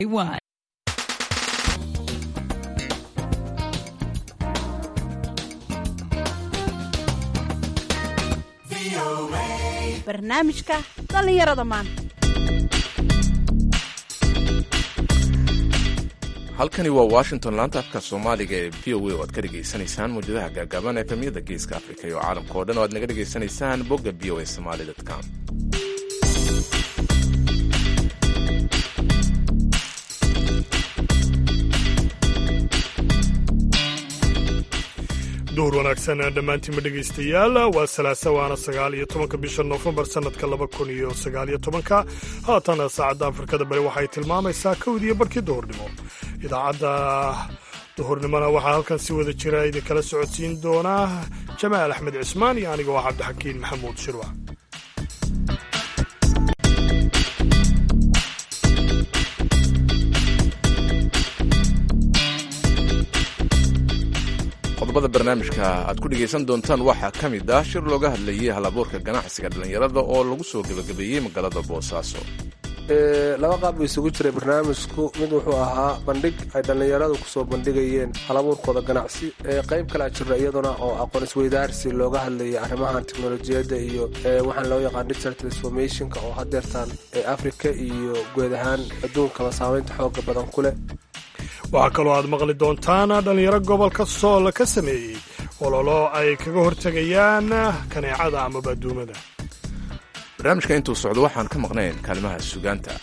One. barnaamijka dhallinyarada maanta halkani waa washington laanta afka soomaaliga ee v o a oo aad ka dhegaysanaysaan mawjadaha gaagaaban ee efemiyada geeska afrika iyo caalamka oo dhan oo aad naga dhegaysanaysaan bogga v o a somali com duhur wanaagsan dhammaantiinma dhegaystayaal waa salaasa waana sagaal iyo tobanka bisha noofembar sannadka laba kun iyo sagaal iyo tobanka haatana saacadda afrikada bari waxay tilmaamaysaa kowdiiyo barkii duhurnimo idaacadda duhurnimona waxaa halkan si wada jira idinkala socodsiin doonaa jamaal axmed cismaan iyo aniga waa cabdixakiin maxamuud shirwac qodobada barnaamijka aad ku dhegaysan doontaan waxaa ka mid ah shir looga hadlayay halabuurka ganacsiga dhallinyarada oo lagu soo gebagabeeyey magaalada boosaaso laba qaab buu isugu jiray barnaamijku mid wuxuu ahaa bandhig ay dhallinyaradu kusoo bandhigayeen halabuurkooda ganacsi qayb kalea jira iyaduna oo aqoon isweydaarsi looga hadlayay arrimahan teknolojiyadda iyo waxaan loo yaqaan digital transformationka oo hadeertaan afrika iyo guud ahaan adduunkaba saameynta xooga badan ku leh waxaa kaloo aad maqli doontaan dhallinyaro gobolka sool ka sameeyey ololo ay kaga hortegayaan kaneecada amaba adduumada barnaamijka intuu socdo waxaan ka maqnayn kaalimaha sugaanta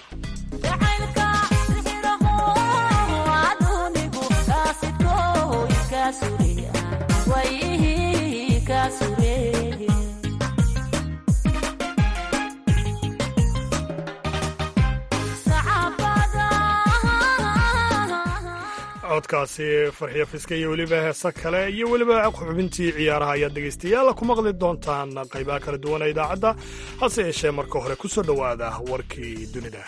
codkaasi farxiyo fiska iyo weliba heese kale iyo weliba xubintii ciyaaraha ayaad dhegaystayaal ku maqli doontaan qaybaha kala duwan ee idaacadda hase yeeshee marka hore ku soo dhowaada warkii dunida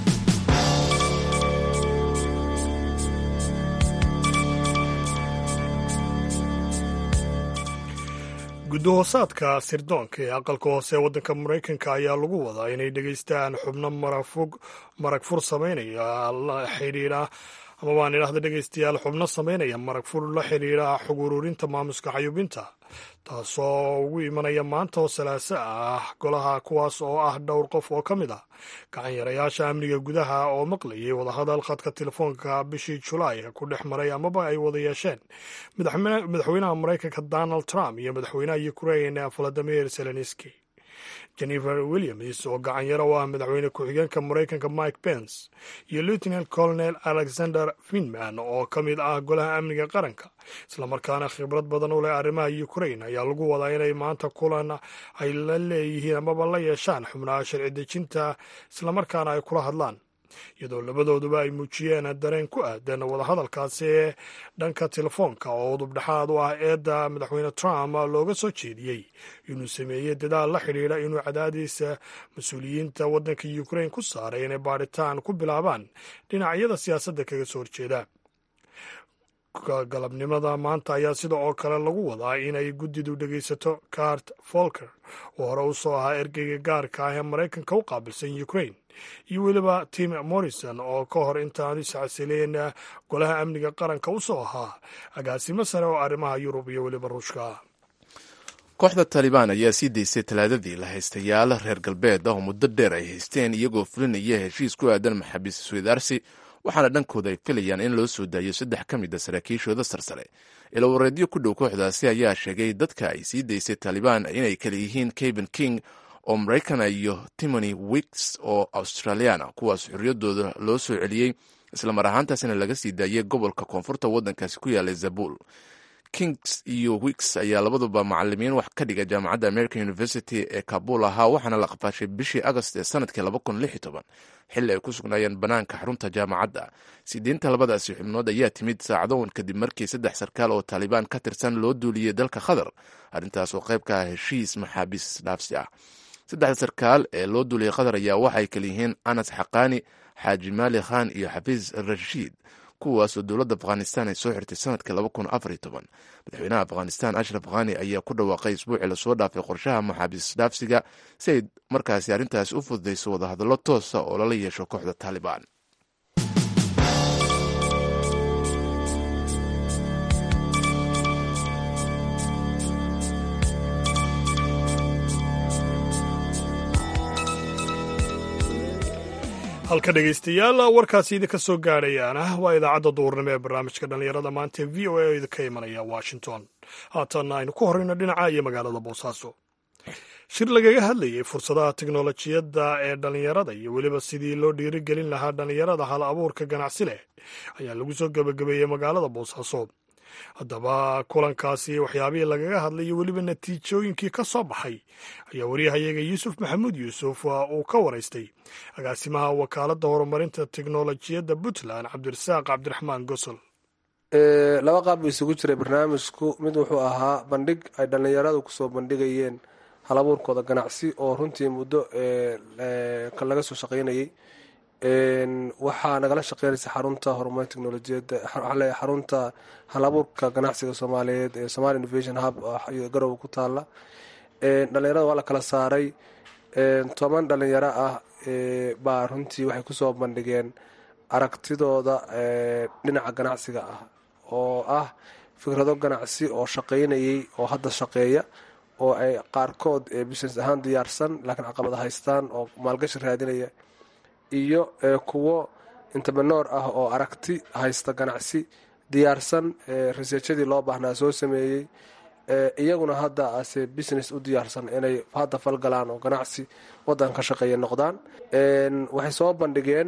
gudahoosaadka sirdoonka ee aqalka hoose ee waddanka maraykanka ayaa lagu wadaa inay dhegaystaan xubno marag fur samaynaya la xidhiidha ama baan idhahda dhegaystayaal xubno samaynaya marag fur la xidhiidha xog ururinta maamuska xayuubinta taasoo ugu imanaya maanta oo salaaso ah golaha kuwaas oo ah dhowr qof oo ka mid ah gacan yarayaasha amniga gudaha oo maqlayay wadahadal khadka telefoonka bishii julaay ku dhex maray amaba ay wada yeesheen madaxweynaha maraykanka donald trump iyo madaxweynaha ukrain valadimir zelenski jennifer williams oo gacanyaro u ah madaxweyne ku-xigeenka maraykanka mike pence iyo lieutenant colonel alexander finman oo ka mid ah golaha amniga qaranka islamarkaana khibrad badan u leh arrimaha ukrain ayaa lagu wadaa inay maanta kulan ay la leeyihiin amaba la yeeshaan xubnaha sharci dejinta islamarkaana ay kula hadlaan iyadoo labadooduba ay muujiyeen dareen ku aadan wadahadalkaasi ee dhanka telefoonka oo udubdhexaad u ah eedda madaxweyne trump looga soo jeediyey inuu sameeyey dadaal la xidhiidha inuu cadaadiisa mas-uuliyiinta waddanka ukrain ku saaray inay baadhitaan ku bilaabaan dhinacyada siyaasadda kaga soo horjeeda galabnimada maanta ayaa sida oo kale lagu wadaa inay guddidu dhegaysato cart folker oo hore u soo ahaa ergeyga gaarka ah ee maraykanka u qaabilsan ukrain iyo weliba tim morrison oo ka hor intaanu iscasileen golaha amniga qaranka u soo ahaa agaasimo sare oo arrimaha yurub iyo weliba ruushka kooxda taalibaan ayaa sii daysay talaadadii la haystayaal reer galbeed ah oo muddo dheer ay haysteen iyagoo fulinaya heshiis ku aadan maxaabiis isweydaarsi waxaana dhankooda ay filayaan in loo soo daayo saddex ka mid a saraakiishooda sarsare ilawareedyo ku dhow kooxdaasi ayaa sheegay dadka ay sii daysay taalibaan inay kala yihiin caben king oo maraykana iyo timony wicks oo australiana kuwaas xorriyaddooda loo soo celiyey islamar ahaantaasina laga sii daayay gobolka koonfurta waddankaasi ku yaalay zabul kings iyo wicks ayaa labaduba macalimiin wax ka dhiga jaamacadda american university ee kabul ahaa waxaana la qafaashay bishii agost ee sanadkii xilli ay ku sugnaayeen bannaanka xarunta jaamacadda sideenta labadaasi xubnood ayaa timid saacadowan kadib markii saddex sarkaal oo taalibaan ka tirsan loo duuliyey dalka qatar arrintaas oo qayb ka ah heshiis maxaabiis dhaafsi ah saddexda sarkaal ee loo duuliyey qatar ayaa waxay kala yihiin anas xaqaani xaaji maali khan iyo xafiis rashiid kuwaasoo dowladda afghanistan ay soo xirtay sanadkii madaxweynaha afghanistan ashraf khani ayaa ku dhawaaqay isbuucii lasoo dhaafay qorshaha maxaabiis dhaafsiga si ay markaasi arrintaasi u fududayso wadahadallo toosa oo lala yeesho kooxda taalibaan halka dhegaystayaal warkaasi idinka soo gaadhayaana waa idaacadda duurnimo ee barnaamijka dhallinyarada maanta v o a oo idinka imanaya washington haatanna aynu ku horreyno dhinaca iyo magaalada boosaaso shir lagaga hadlayay fursadaha tiknolojiyadda ee dhallinyarada iyo weliba sidii loo dhiirigelin lahaa dhallinyarada hal abuurka ganacsi leh ayaa lagu soo gebagabeeyey magaalada boosaaso haddaba kulankaasi waxyaabihii lagaga hadlay iyo weliba natiijooyinkii ka soo baxay ayaa wariyahayaga yuusuf maxamuud yuusuf uu ka waraystay agaasimaha wakaaladda horumarinta teknolojiyadda puntland cabdirasaaq cabdiraxmaan gosol laba qaab buu isugu jiray barnaamijku mid wuxuu ahaa bandhig ay dhallinyaradu kusoo bandhigayeen halabuurkooda ganacsi oo runtii muddo laga soo shaqaynayay waxaa nagala shaqeynaysa xarunta horumarin teknolojiyadda xarunta halabuurka ganacsiga soomaaliyeed ee somalia innovation hub garowe ku taala dhalinyarada waa la kala saaray toban dhalinyaro ah baa runtii waxay kusoo bandhigeen aragtidooda dhinaca ganacsiga ah oo ah fikrado ganacsi oo shaqaynayay oo hadda shaqeeya oo ay qaarkood business ahaan diyaarsan laakiin caqabada haystaan oo maalgashi raadinaya iyo kuwo interprenor ah oo aragti haysta ganacsi diyaarsan researchadii loo baahnaa soo sameeyey iyaguna hadda ase business u diyaarsan inay hadda falgalaan oo ganacsi wadanka ka shaqeeya noqdaan waxay soo bandhigeen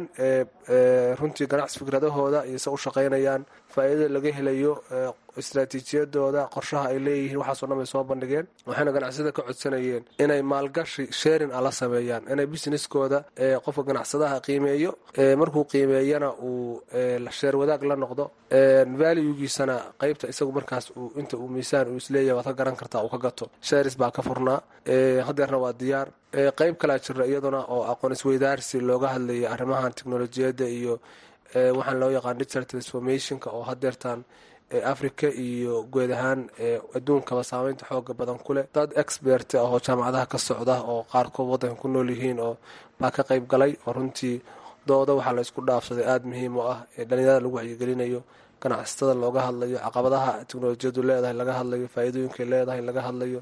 runtii ganacsi fikradahooda iyo se u shaqaynayaan faa-iidada laga helayo istraatiijiyadooda qorshaha ay leeyihiin waxaasoo dhan bay soo bandhigeen waxayna ganacsiyada ka codsanayeen inay maalgashi sharing a la sameeyaan inay businesskooda qofka ganacsadaha qiimeeyo markuu qiimeeyana uu sheer wadaag la noqdo valuegiisana qeybta isagu markaas inta uu miisaan uu isleeyahay waad ka garan kartaa uu ka gato sharis baa ka furnaa hadeerna waa diyaar qeyb kalaa jira iyaduna oo aqoon isweydaarsi looga hadlayay arrimahan teknolojiyadda iyo waxaan loo yaqaan digital transformationka oo hadeertaan africa iyo guud ahaan adduunkaba saameynta xooga badan ku leh dad expert ah oo jaamacadaha ka socda oo qaarkood waddanka ku nool yihiin oo baa ka qayb galay oo runtii dooda waxaa la isku dhaafsaday aada muhiim u ah ee dhalinyarada lagu wacyigelinayo ganacsatada looga hadlayo caqabadaha teknolojiyadu leedahay laga hadlayo faa-iidooyinkay leedahay laga hadlayo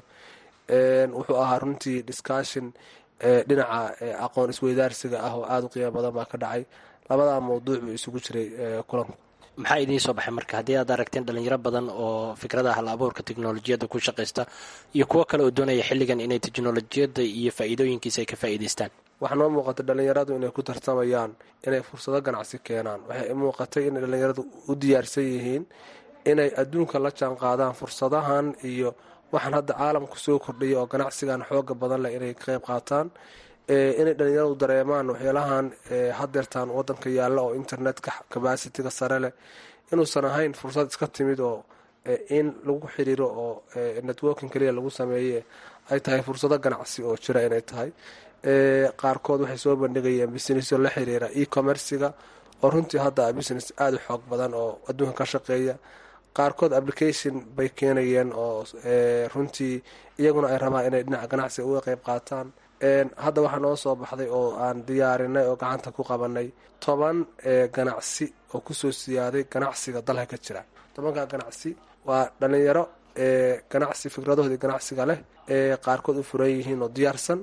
wuxuu ahaa runtii discussion dhinaca aqoon isweydaarsiga ah oo aada u qiimo badan baa ka dhacay labadaa mawduuc buu isugu jiray kulanku maxaa idiin soo baxay marka haddii aad aragteen dhalinyaro badan oo fikradaha hal abuurka teknolojiyadda ku shaqaysta iyo kuwo kale oo doonaya xilligan inay teknolojiyadda iyo faa-iidooyinkiisa ay ka faa'iidaystaan waxaa noo muuqatay dhalinyaradu inay ku tartamayaan inay fursado ganacsi keenaan waxay muuqatay inay dhalinyaradu u diyaarsan yihiin inay adduunka la jaan qaadaan fursadahan iyo waxaan hadda caalamku soo kordhaya oo ganacsigan xooga badan leh inay ka qayb qaataan inay dhalinyaradu dareemaan waxyaalahan hadeertaan wadanka yaalla oo internetka cabacitiga sare leh inuusan ahayn fursad iska timid oo in lagu xiriiro oo networking kaliya lagu sameeye ay tahay fursado ganacsi oo jira inay tahay qaarkood waxay soo bandhigayeen businessyo la xiriira e-commerciga oo runtii hadda business aada u xoog badan oo adduunka ka shaqeeya qaarkood application bay keenayeen oo runtii iyaguna ay rabaan inay dhinaca ganacsiga uga qeyb qaataan hadda waxaa noo soo baxday oo aan diyaarinay oo gacanta ku qabanay toban ganacsi oo kusoo siyaaday ganacsiga dalka ka jira tobanka ganacsi waa dhalinyaro ganacsi fikradahoodii ganacsiga leh ee qaarkood u furan yihiin oo diyaarsan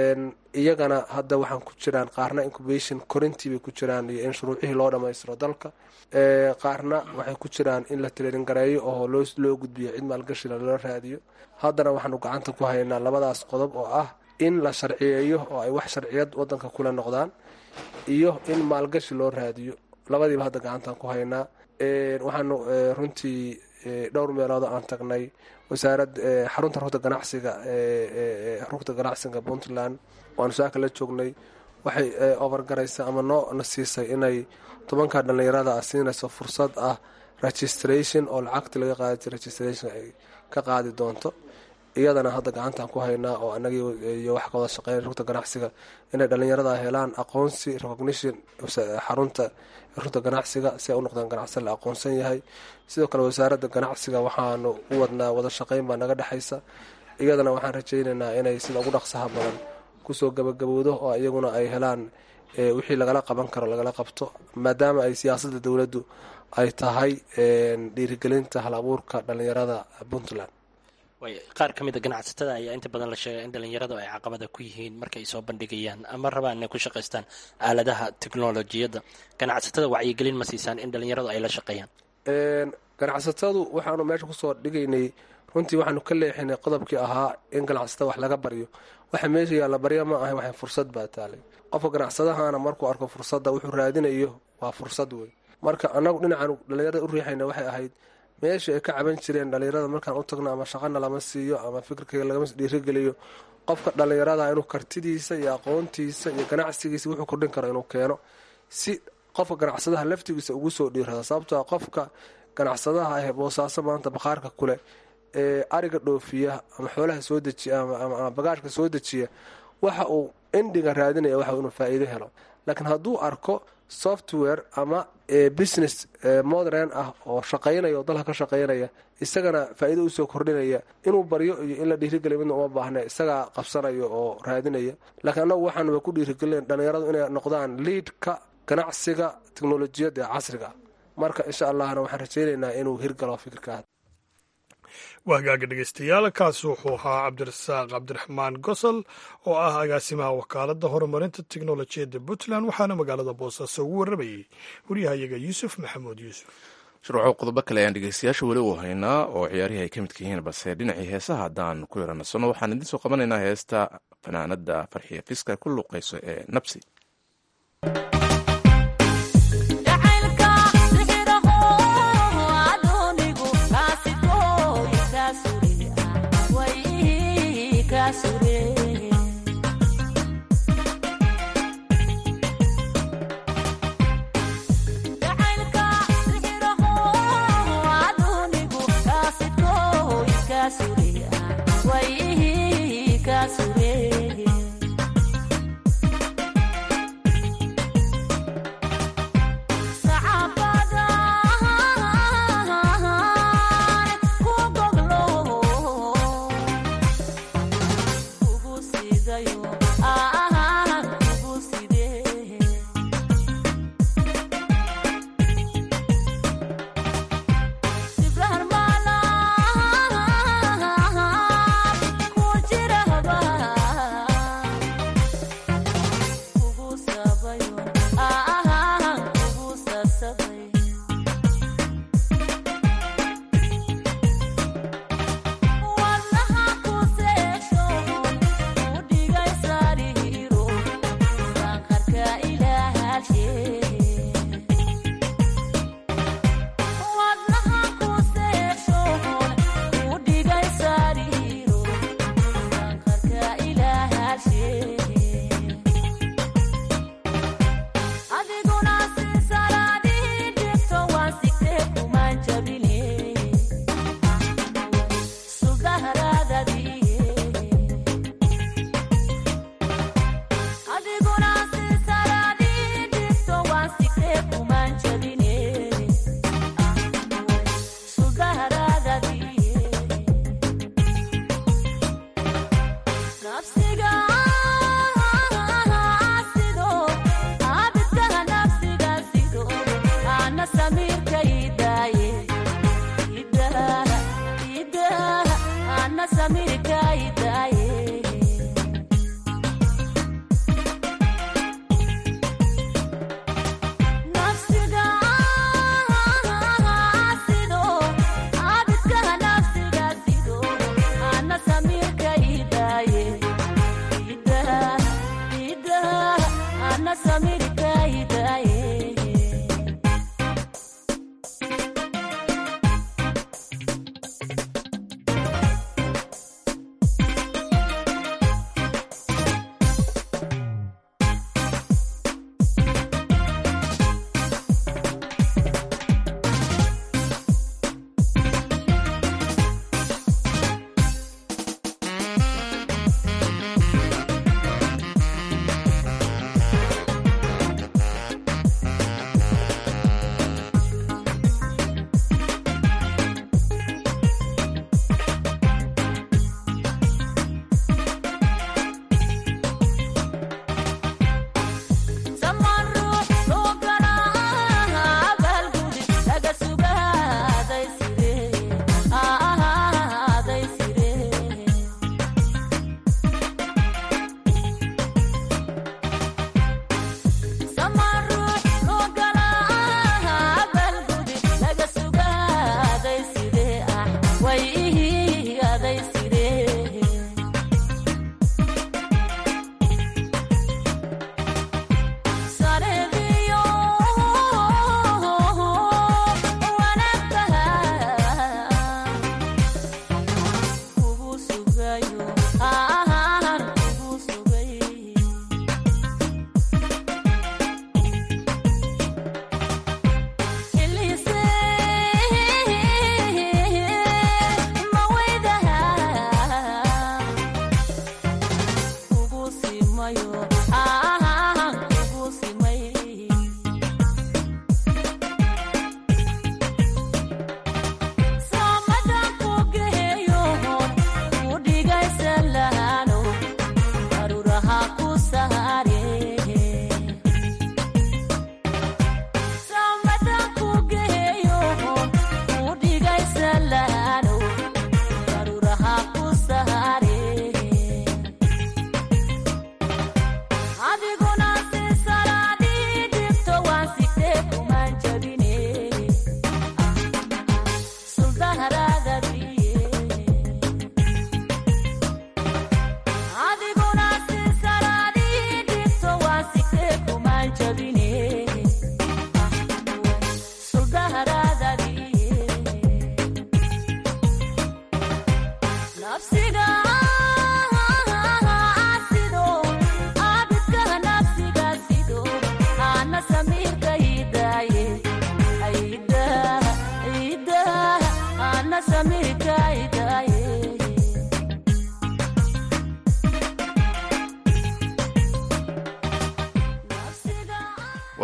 iyagana hadda waxaan ku jiraan qaarna incubation corintii bay ku jiraan iyo in shuruucihii loo dhammaystiro dalka qaarna waxay ku jiraan in la tireerin gareeyo oo loo gudbiyo cid maalgashila loola raadiyo haddana waxaanu gacanta ku haynaa labadaas qodob oo ah in la sharciyeeyo oo ay wax sharciyad wadanka kula noqdaan iyo in maalgashi loo raadiyo labadiiba hadda gacantaan ku haynaa waxaanu runtii dhowr meelood aan tagnay wasaarad xarunta rugta ganacsiga rugta ganacsiga puntland waanu saaka la joognay waxay overgaraysa ama noo na siisay inay tobanka dhalinyarada siinayso fursad ah registration oo lacagti laga qaadi registration ay ka qaadi doonto iyadana hadda gacantaan ku haynaa oo anagii iyo wax ka wada shaqeyn rugta ganacsiga inay dhalinyarada helaan aqoonsi recognition xarunta rugta ganacsiga si ay u noqdaan ganacsi la aqoonsan yahay sidoo kale wasaaradda ganacsiga waxaanu u wadnaa wada shaqeyn baa naga dhexaysa iyadana waxaan rajaynaynaa inay sida ugu dhaqsaha badan kusoo gabagabowdo oo iyaguna ay helaan wixii lagala qaban karo lagala qabto maadaama ay siyaasadda dowladdu ay tahay dhiirigelinta hal abuurka dhalinyarada puntland qaar ka mida ganacsatada ayaa inta badan la sheegay in dhalinyaradu ay caqabada ku yihiin marka ay soo bandhigayaan ama rabaan inay ku shaqaystaan aaladaha teknolojiyadda ganacsatada wacyigelin ma siisaan in dhalinyaradu ay la shaqeeyaan ganacsatadu waxaanu meesha kusoo dhigaynay runtii waxaanu ka leexinay qodobkii ahaa in ganacsatada wax laga baryo waxa meesha yaalla barya ma ahay waxay fursad baa taalay qofka ganacsadahana markuu arko fursadda wuxuu raadinayo waa fursad wey marka annagu dhinacaanu dhallinyarada u riixayna waxay ahayd meesha ay ka caban jireen dhallinyarada markaan u tagno ama shaqana lama siiyo ama fikirkayga lagama dhiirigeliyo qofka dhallinyarada inuu kartidiisa iyo aqoontiisa iyo ganacsigiisa wuxuu kordhin karo inuu keeno si qofka ganacsadaha laftigiisa ugu soo dhiirada sababtoo qofka ganacsadaha ah boosaaso maanta bakhaarka kule ee ariga dhoofiya ama xoolaha soo dejiya ama bagaashka soo dejiya waxa uu endinga raadinaya waxa inuu faa'iido helo laakiin hadduu arko software ama business modern ah oo shaqaynaya oo dalka ka shaqaynaya isagana faa'iido usoo kordhinaya inuu baryo iyo in la dhiirigeliya midna uma baahna isagaa qabsanaya oo raadinaya laakiin annagu waxaanuba ku dhiirigelin dhallinyaradu inay noqdaan liidka ganacsiga teknolojiyadda ee casriga marka insha allahna waxaan rajaynaynaa inuu hirgalo fikirkaa waa hagaaga dhegeystayaal kaasi wuxuu ahaa cabdirasaaq cabdiraxmaan gosol oo ah agaasimaha wakaaladda horumarinta teknolojiyadda puntland waxaana magaalada boosaaso ugu warramayey waryahayaga yuusuf maxamuud yuusuf shuruuco qodobo kale ayaan dhegeystayaasha weli u haynaa oo ciyaarihii ay ka midka yihiin balse dhinacii heesaha haddaan ku yaranasano waxaan idiin soo qabanaynaa heesta fanaanada farxiya fiska ku luuqayso ee nabsi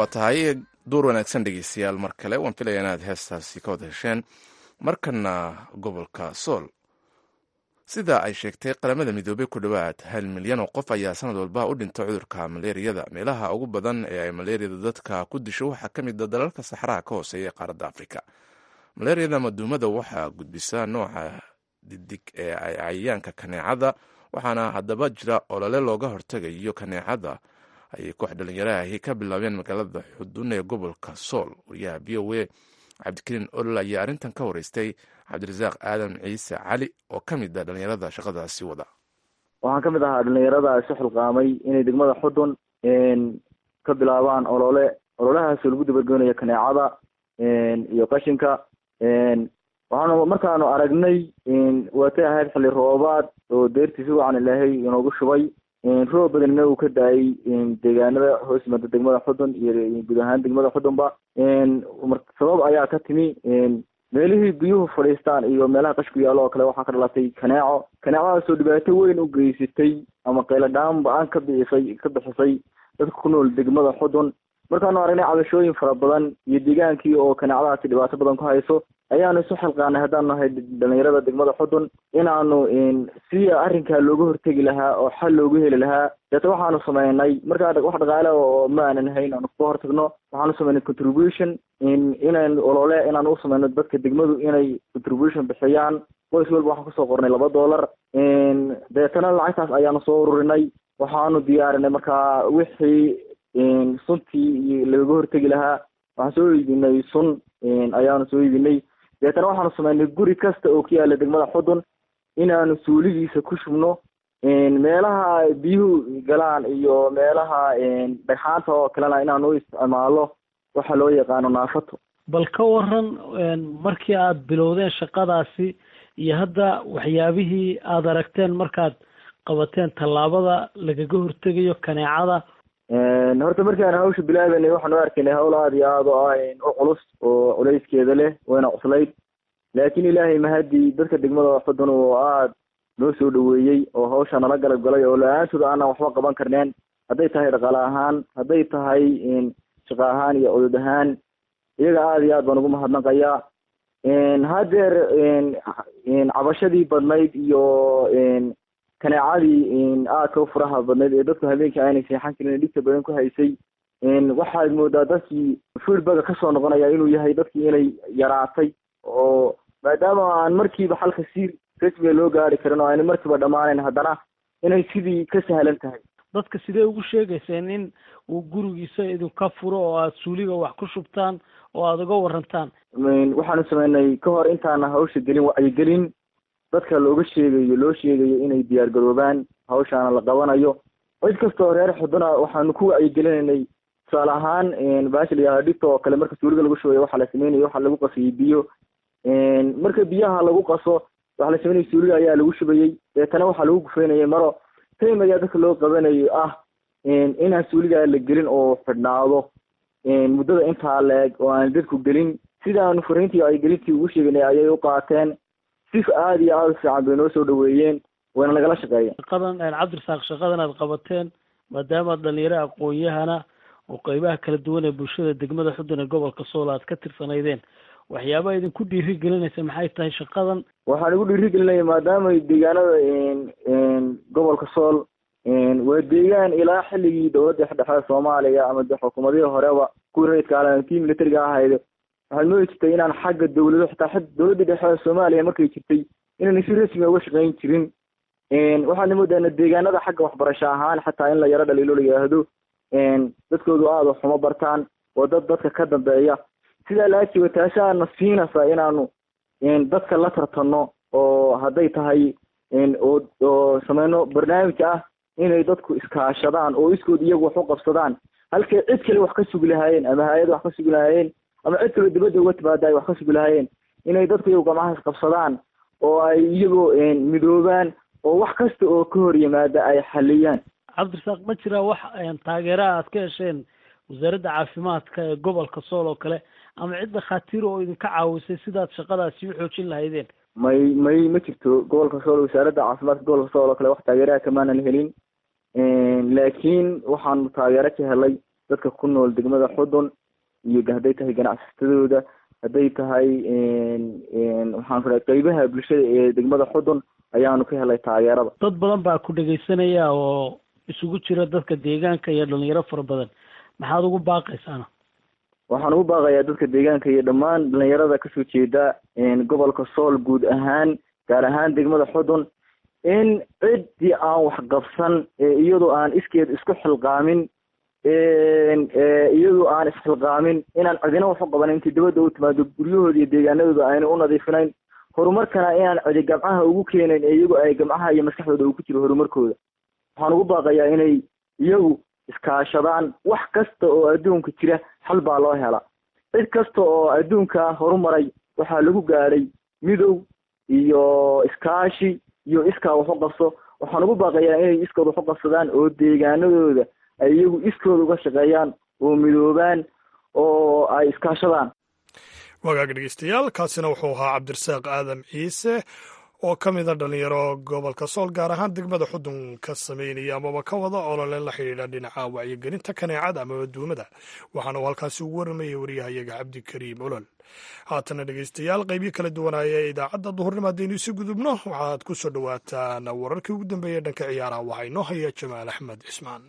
waa tahay duur wanaagsan dhegeystayaal mar kale waan filaya inaad heestaasi ka wada hesheen markana gobolka sool sida ay sheegtay qaramada midoobey ku dhowaad hal milyan oo qof ayaa sanad walba u dhinta cudurka maleeriyada meelaha ugu badan ee ay maleeriyada dadka ku disho waxaa ka mid a dalalka saxaraha ka hooseeya ee qaaradda afrika maleeriyada maduumada waxaa gudbisa nooca didig ee ay cayayaanka kaneecada waxaana haddaba jira olole looga hortegayo kaneecada ayay koox dhalinyarahi ka bilaabeen magaalada xudun ee gobolka sool wariyaha v o a cabdikariin olol ayaa arrintan ka wareystay cabdirasaaq aadan ciise cali oo ka mid a dhalinyarada shaqadaasi wada waxaan ka mid ahaa dhalinyarada isu xilqaamay inay degmada xudun ka bilaabaan olole ololahaasoo lagu dabargeynayo kaneecada iyo qashinka waxaanu markaanu aragnay waatay ahayd xilli roobaad oo deertii si wacan ilaahay inoogu shubay roob badanna uu ka da-ay deegaanada hoos yimaada degmada xudun iyo guud ahaan degmada xudunba sabab ayaa ka timi meelihii biyuhu fadhiistaan iyo meelaha qashku yaallo oo kale waxaa ka dhalatay kaneeco kaneecadaasoo dhibaato weyn u geysatay ama qayladhaan ba-aan ka bixisay ka bixisay dadka ku nool degmada xudun markaanu aragnay cabashooyin fara badan iyo deegaankii oo kaneecadahaasi dhibaato badan ku hayso ayaanu isu xilqaanay haddaanu nahay dhalinyarada degmada xudun inaanu si arrinkaa looga hortegi lahaa oo xal loogu heli lahaa deeta waxaanu sameynay markaa wax dhaqaale oo ma aanan hayn aanu kaga hortagno waxaanu sameynay contribution inaan olole inaan u sameyno dadka degmadu inay contribution bixiyaan qoys walba waxaan kusoo qornay laba dollar deetana lacagtaas ayaanu soo ururinay waxaanu diyaarinay markaa wixii suntii lagaga hortegi lahaa waxaan soo iibinay sun ayaanu soo iibinay deetana waxaanu sameynay guri kasta oo ku yaala degmada xudun inaanu suuligiisa ku shubno meelaha biyuhu galaan iyo meelaha dhagxaanta oo kalena inaanu u isticmaalo waxa loo yaqaano naafato bal ka waran markii aada bilowdeen shaqadaasi iyo hadda waxyaabihii aada aragteen markaad qabateen tallaabada lagaga hortegayo kaneecada horta markii aan hawsha bilaabanay waxaan u arkaynay hawl aada iyo aada oo ah u culus oo culayskeeda leh wayna cuslayd laakiin ilaahay mahadii dadka degmada xudun oo aada noo soo dhaweeyey oo hawsha nala galab galay oo la-aantooda aanan waxba qaban karneen hadday tahay dhaqaale ahaan hadday tahay shaqo ahaan iyo cudud ahaan iyaga aada iyo aad baan ugu mahadnaqayaa haddeer cabashadii badnayd iyo kaneecadii aadka u furaha badnayd ee dadku habeenkii aanay seexan karin dhibta badan ku haysay waxaad moodaa dadkii feedbacka kasoo noqonaya inuu yahay dadkii inay yaraatay oo maadaama aan markiiba xalka si rasmiga loo gaari karin oo aanay markiiba dhammaanayn haddana inay sidii ka sahlan tahay dadka sidee ugu sheegayseen in uu gurigiisa idinka furo oo aada suuliga wax ku shubtaan oo aada uga warantaan waxaanu sameynay ka hor intaana hawsha gelin wacyigelin dadka looga sheegayo loo sheegayo inay diyaar garoobaan hawshaana la qabanayo cid kastoo reer xuduna waxaanu ku wacyigelinaynay tusaale ahaan baasha layaha dhibta oo kale marka suuliga lagu shubayo waxaa la sameynayo waxaa lagu qasayay biyo marka biyaha lagu qaso waxaa la sameynaya suuliga ayaa lagu shubayey deetana waxaa lagu gufeynayay maro time ayaa dadka loo qabanayo ah inaan suuligaa la gelin oo xidhnaado muddada intaa la-eg oo aan dadku gelin sidaanu fariintii wacyigelintii ugu sheeganay ayay u qaateen si aada iyo aada u fiican bay noo soo dhaweeyeen wayna nagala shaqeeyeen shaqadan cabdirasaaq shaqadan aad qabateen maadaama dhalinyaro aqoon-yahana oo qeybaha kala duwan ee bulshada degmada xudun ee gobolka sool aad ka tirsanaydeen waxyaabaha idinku dhiiri gelinaysa maxay tahay shaqadan waxaan igu dhiiri gelinaya maadaama deegaanada gobolka sool waa deegaan ilaa xilligii dowladda dhexe soomaaliya ama de xukuumadihii horeba kuwii rayidka alan tii militariga ahayde waxaad moodi jirtay inaan xagga dawlado xitaa dowladda dhexe soomaaliya markay jirtay inayna si rasmiga uga shaqeyn jirin waxaadna moodaana deegaanada xagga waxbarasho ahaan xataa in la yaro dhaliilo la yidhaahdo dadkoodu aada xumo bartaan oo dad dadka ka dambeeya sidaa laajiba taasaana siinaysa inaanu dadka la tartano oo hadday tahay oo oo sameyno barnaamij ah inay dadku iskaashadaan oo iskood iyagu wax u qabsadaan halkay cid kale wax ka sugi lahaayeen ama hay-ad wax ka sugi lahaayeen ama cid kaloo dibadda uga timaada ay wax ka sugi lahaayeen inay dadku iyagu gamahaas qabsadaan oo ay iyagoo midoobaan oo wax kasta oo ka hor yimaada ay xaliyaan cabdirasaaq ma jiraa wax taageeraha aad ka hesheen wasaaradda caafimaadka ee gobolka sool oo kale ama cid dhakhaatiir oo idinka caawisay sidaad shaqadaasi u xoojin lahaydeen may may ma jirto gobolka sool wasaaradda caafimaadka gobolka sool oo kale wax taageeraha kamaanan helin laakiin waxaanu taageero ka helay dadka ku nool degmada xudun iyo hadday tahay ganacsatadooda hadday tahay waxaan ku qeybaha bulshada ee degmada xudun ayaanu ka helay taageerada dad badan baa ku dhegaysanaya oo isugu jira dadka deegaanka iyo dhalinyaro fara badan maxaad ugu baaqaysaana waxaan ugu baaqayaa dadka deegaanka iyo dhammaan dhalinyarada kasoo jeeda gobolka sool guud ahaan gaar ahaan degmada xudun in ciddii aan waxqabsan iyadoo aan iskeed isku xilqaamin iyadoo aan isxilqaamin inaan cidina wax u qabanin intii dibadda u timaado guryahooda iyo deegaanadooda ayna u nadiifinayn horumarkana inaan cidi gamcaha ugu keenayn ee iyagu ay gamcaha iyo maskaxdooda uu ku jiro horumarkooda waxaan ugu baaqayaa inay iyagu iskaashadaan wax kasta oo adduunka jira xal baa loo hela cid kasta oo adduunka horumaray waxaa lagu gaadhay midow iyo iskaashi iyo iskaa wax u qabso waxaan ugu baaqayaa inay iskood wax u qabsadaan oo deegaanadooda ay iyagu iskooda uga shaqeeyaan oo midoobaan oo ay iskaashadaan wagaag dhegeystayaal kaasina wuxuu ahaa cabdirasaaq aadam ciise oo ka mida dhalinyaro gobolka sool gaar ahaan degmada xudun ka sameynaya amaba ka wada olole la xidhiidha dhinaca wacyigelinta kaneecada amaba duumada waxaana uu halkaasi ugu warramayay waryahayaga cabdikariim olol haatana dhegeystayaal qeybiyo kala duwanaya ee idaacadda duhurnimo haddaynu isi gudubno waxaad ku soo dhowaataan wararkii ugu dambeeyey dhanka ciyaaraha waxaa inoo haya jamaal axmed cismaan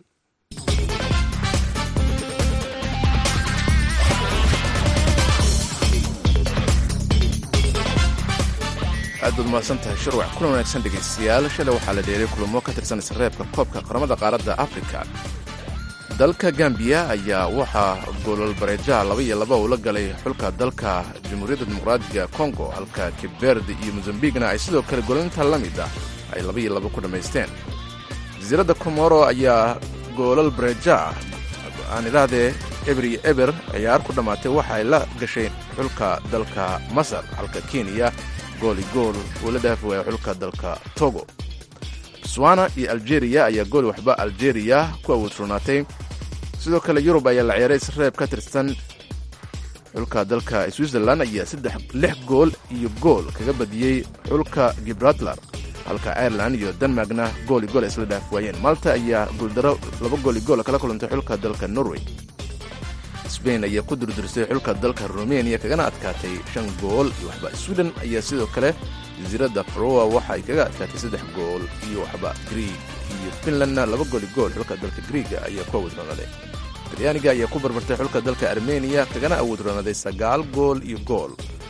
aad baad mahadsan tahay shirwac kulan wanaagsan dhegaystayaal shalay waxaa la dheeray kulamo ka tirsan isreebka koobka qaramada qaaradda afrika dalka gambiya ayaa waxaa goolal bareejaha laba iyo laba uu la galay xulka dalka jamhuuriyadda dimuqraadiga kongo halka kiberd iyo mosambigna ay sidoo kale goolinta la mid ah ay laba iyo laba ku dhammaysteen jasiiradda komoro ayaa goolal bareeja aan idhaahdee eber iyo eber ciyaar ku dhammaatay waxa ay la gashay xulka dalka masar halka kenya gooli gool uu la dhaafi waaya xulka dalka togo botswana iyo aljeria ayaa gool waxba aljeria ku awoodfurnaatay sidoo kale yurub ayaa la ciyaaray isreeb ka tirsan xulka dalka switzerland ayaa saddex lix gool iyo gool kaga badiyey xulka gibraltar halka ireland iyo denmarkna gooli gool isla dhaafi waayeen malta ayaa gooldaro laba gooli gool kala kulantay xulka dalka norway sbain ayaa ku durdurisay xulka dalka rumeniya kagana adkaatay shan gool iyo waxba sweden ayaa sidoo kale jasiiradda faroa waxa ay kaga adkaatay saddex gool iyo waxba grieg iyo finlandna laba gooli gool xulka dalka griiga ayaa ku awoodronaday talyaaniga ayaa ku barbartay xulka dalka armeniya kagana awoodronaday sagaal gool iyo gool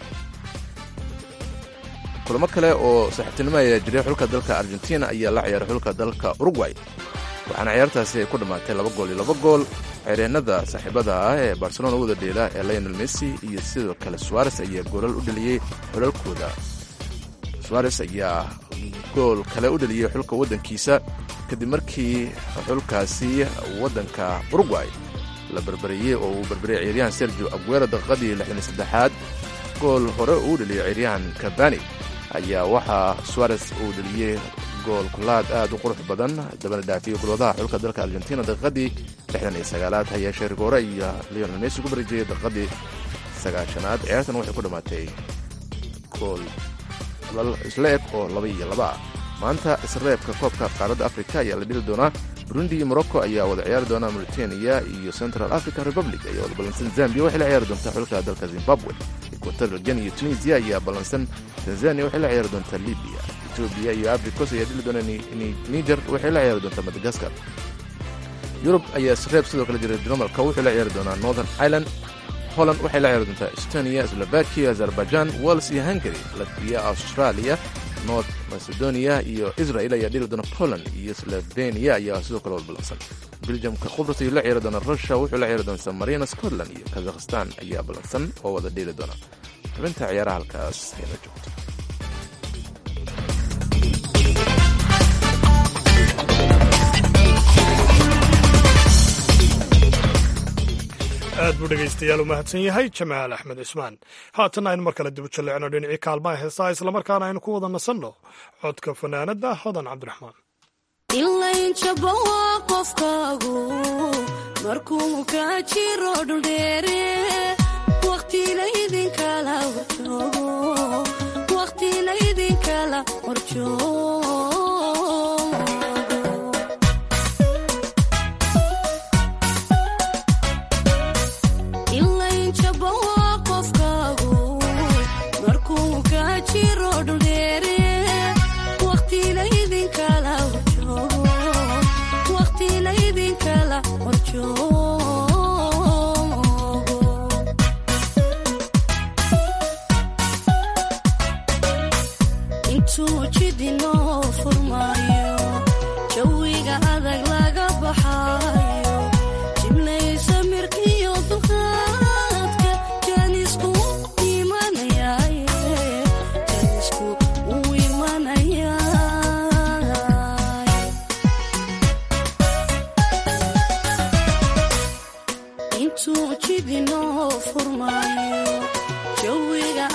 kulamo kale oo saaxiibtinimo ayaa jiray xulka dalka argentina ayaa la ciyaaray xulka dalka urugway waxaana ciyaartaasi ay ku dhammaatay laba gool iyo laba gool xeereenada saaxiibada ah ee barcelona wada dheela ee lionel messi iyo sidoo kale suares ayaa goolal u dheliyey xulalkooda suares ayaa gool kale u dheliyey xulka waddankiisa kadib markii xulkaasi waddanka urugway la barbariyey oo uu barbariyey ciyaaryahan sergio aguero daqiiqadii lixdan iyo saddexaad gool hore uu dheliyey ciyaaryahan kabani ayaa waxaa suares uu dheliyey gool kulaad aad u qurux badan dabana dhaafiyey golwadaha xulka dalka argentina daqiiqadii lixdan iyo sagaalaad hayeeshee rigoore iyo leonel messi ku barijiyey daqiiqadii sagaashanaad ciyaartan waxay ku dhammaatay gool isla eg oo laba iyo laba ah maanta isreebka koobka qaaradda afrika ayaa la dhili doonaa burundi iyo morocco ayaa wada ciyaari doonaa mauritania iyo central african republic ayaa wada ballansan zambia waxay la ciyaari doontaa xulka dalka zimbabwe equatorial guinea iyo tunisia ayaa ballansan tanzania waxay la ciyaari doontaa libya etoobiya iyo africos ayaa dhili doona niger waxay la ciyaari doontaa madagaskar yurub ayaa isreeb sidoo kale jiray dinamalka wuxuu la ciyaari doonaa northern ireland holland waxay la ciyaari doontaa estonia slovakia azerbaijan wales iyo hungary latviya australia north macedonia iyo israel ayaa dhili doona poland iyo slovenia ayaa sidoo kale walbalansan beljamka qubrus ayuu la ciyaari doona russia wuxuu la ciyaari doona san marino scotland iyo kazakhstan ayaa ballansan oo wada dhili doona xubinta ciyaaraha halkaas hayna joogto aad buu dhegaystayaal u mahadsan yahay jamaal axmed cismaan haatan aynu mar kale dib u jalleecno dhinacii kaalmaha heesaha islamarkaana aynu ku wada nasanno codka fanaanadda hodan cabdiraxmaan ilaynjaba waa qofkaagu markuu ka jiro dhuldheere waqtilaydinkala horjoogo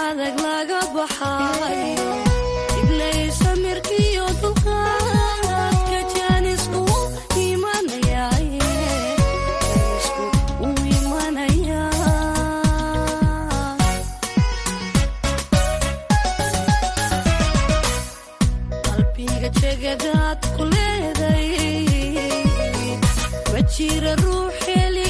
adag laga baxayo iblay samirkiyo dulqaadka jaanisku imanayaaye jaanisku u imanayaa qalbiga jegadaad ku leeday ma jira ruux heli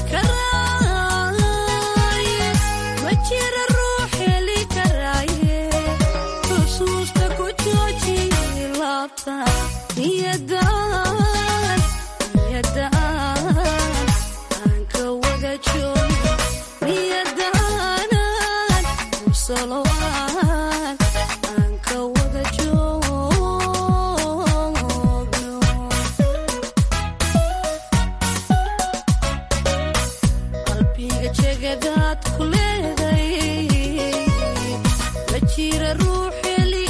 karaaye ma jira ruux heli karaaye xusuusta ku jooji laabta niyadaan niyadaan aan ka wada joogo niyadaanan musalowaan aan ka wada joogno qalbiga jegadaad ku leeday ma jira ruux heli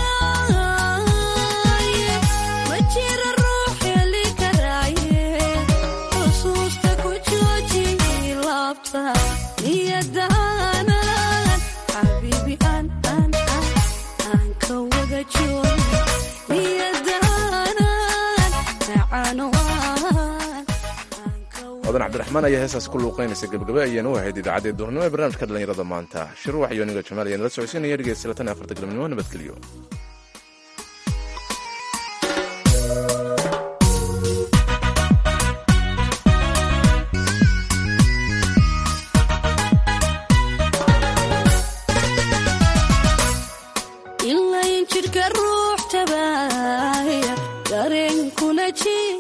karaaye ma jira ruux heli karaaye xusuusta ku jooji laabta niyadaanan xabiibi aan aan aan aan ka wada joogo niyadaanan macano aan odan cabdiraxmaan ayaa heestaas ku luuqaynaysa gebagabe ayaan u ahayd idaacadda duurnimo ee barnaamijka dhallinyarada maanta shir waxyo aniga jamaal ayaan la socodsiinaya dhegeysta latan iyo afarta galabnimo nabadgelyo ilayn jidhka ruux tabaaya dareenkuna jir